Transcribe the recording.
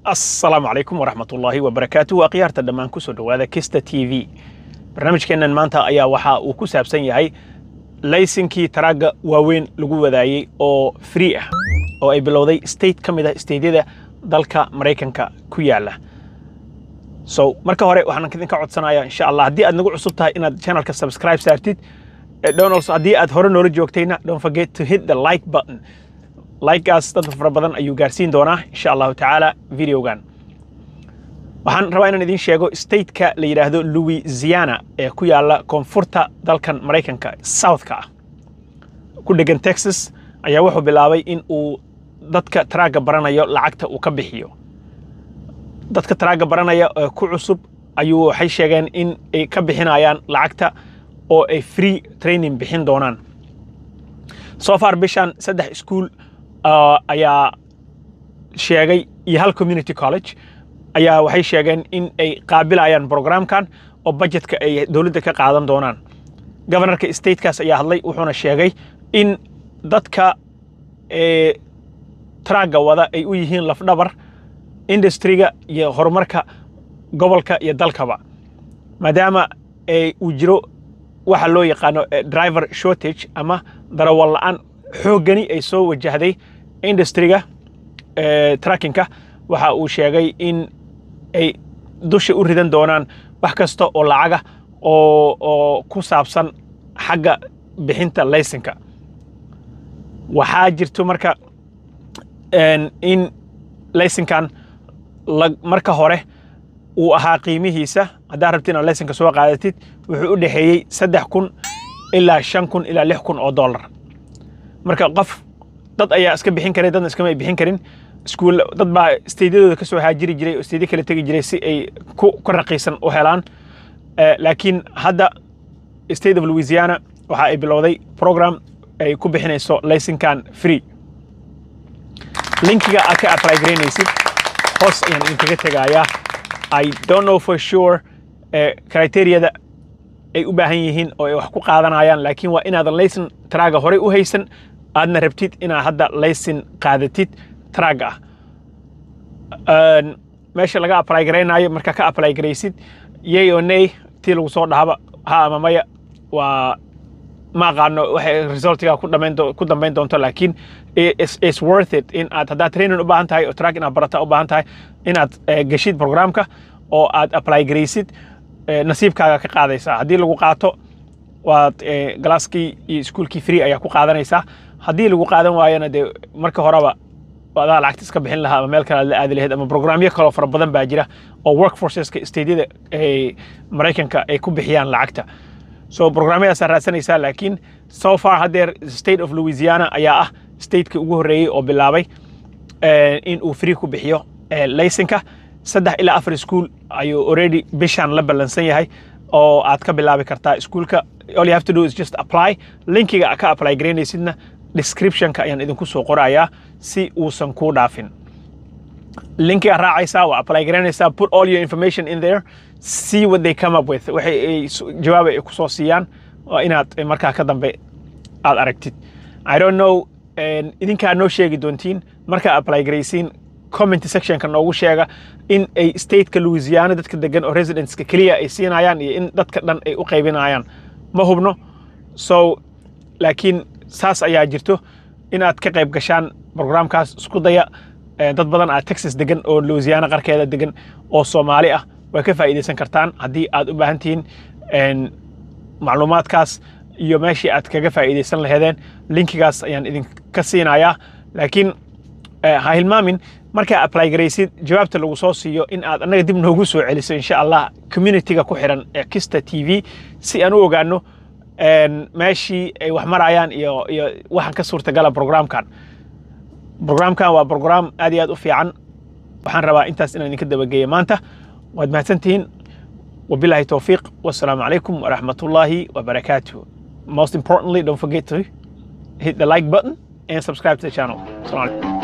asalaamu calaykum waraxmatullaahi wabarakaatu waa khiyaarta dhammaan kusoo dhowaada kista t v barnaamijkeennan maanta ayaa waxa uu ku saabsan yahay laysinkii taraagga waaweyn lagu wadaayey oo free ah oo ay bilowday state ka mid ah steydyada dalka maraykanka ku yaala so marka hore waxaan idinka codsanayaa insha allah haddii aad nagu cusub tahay inaad channelka subscribe saartid donalds haddii aad hore noola joogtayna don't forget to hit the like button likegaas dad fara badan ayuu gaarsiin doonaa insha allahu tacaala videogan waxaan rabaa inaan idiin sheego stateka la yidhaahdo louisiana ee ku yaala koonfurta dalkan maraykanka southka ah ku dhegan texas ayaa wuxuu bilaabay in uu dadka taraagga baranayo lacagta uu ka bixiyo dadka taraagga baranaya ee ku cusub ayuu waxay sheegeen in ay ka bixinayaan lacagta oo ay free training bixin doonaan so far bishan saddex iskuol ayaa sheegay iyo hal community college ayaa waxay sheegeen in ay qaabilayaan programkan oo budgetka ay dowladda ka qaadan doonaan governorka statekaas ayaa hadlay wuxuuna sheegay in dadka taraagga wada ay u yihiin lafdhabar industriga iyo horumarka gobolka iyo dalkaba maadaama uu jiro waxa loo yaqaano driver shortage ama darawal la'aan xooggani ay soo wajahday industriga trackinka waxa uu sheegay in ay dusha u ridan doonaan wax kasta oo lacaga oo ku saabsan xagga bixinta laysinka waxaa jirto marka in laysinkan marka hore uu ahaa qiimihiisa haddaad rabti inaad laysinka soo qaadatid wuxuu u dhexeeyey saddex kun ilaa shan kun ilaa lix kun oo dollar marka qof dad ayaa iska bixin karay dadna iskama bixin karin iskuul dad baa steydyadooda ka soo haajiri jiray oo steydyo kala tegi jiray si ay ku raqiisan u helaan laakiin hadda state of louisiana waxa ay bilowday program ay ku bixinayso laysinkan free linkiga aad ka apply garaynaysid hoos ayaan idinkaga tegayaa i don't know for sure criteriyada ay u baahan yihiin oo ay wax ku qaadanayaan laakiin waa inaadan laysin taraaga horey u haysan aadna rabtid inaad hadda laysin qaadatid taraagga ah meesha laga apply garaynaayo markaa ka apply garaysid yay oo ney tii lagu soo dhahaba ha ama maya waa ma aqaano waxay resultiga ku dhamayn ku dambayn doonto laakiin is worth it in aad haddaad training u baahan tahay oo track inaad barata u baahan tahay inaad geshid programka oo aad apply garaysid nasiibkaaga ka qaadaysaa haddii lagu qaato waad galaaskii iyo iskuolkii free ayaa ku qaadanaysaa haddii lagu qaadan waayona dee marka horeba adaa lacagta iska bixin lahaa ama meel kale aad la aadi lahayd ama programyo kaloo fara badan baa jira oo workforceska steydyada maraykanka ay ku bixiyaan lacagta so programyadaasaa raadsanaysaa laakiin so far haddeer state of louisiana ayaa ah stateka ugu horreeyey oo bilaabay in uu free ku bixiyo laysinka saddex ilaa afar iskuol ayuu already bishan la ballansan yahay oo aad ka bilaabi kartaa iskuolka all you have to do is just apply linkiga ka apply garaynaysidna descriptionka ayaan idinku soo qorayaa si uusan kuu dhaafin linkiga raacaysaa waa apply garaynaysaa put all your information in there see what they come up with waxay jawaab ay kusoo siiyaan waa inaad markaa ka dambe aad aragtid i don't know idinkaa noo sheegi doontiin markaa apply garaysiin comment sectionka noogu sheega in ay stateka louisiana dadka degan oo residenska keliya ay siinayaan iyo in dadka dhan ay u qaybinayaan ma hubno so laakiin saas ayaa jirto in aad ka qayb gashaan programkaas isku daya dad badan aad texas degan oo louisiana qarkeeda degan oo soomaali ah way ka faa'iidaysan kartaan haddii aad u baahan tihiin macluumaadkaas iyo meeshii aad kaga faa'iidaysan laheedeen linkigaas ayaan idinka siinayaa laakiin ha hilmaamin markaa apply garaysid jawaabta lagu soo siiyo in aad annaga dib noogu soo celiso insha allah communityga ku xiran ee kista t v si aan u ogaano meeshii ay wax marayaan iyo iyo waxaan ka suurtagala programkan programkan waa program aad iyo aad u fiican waxaan rabaa intaas inaan idinka dabageeya maanta waad mahadsantihiin wabilahi towfiiq wassalaamu calaykum waraxmat ullaahi wabarakaatuh most importantly don't forget to hit the like button and subscribe to the channel.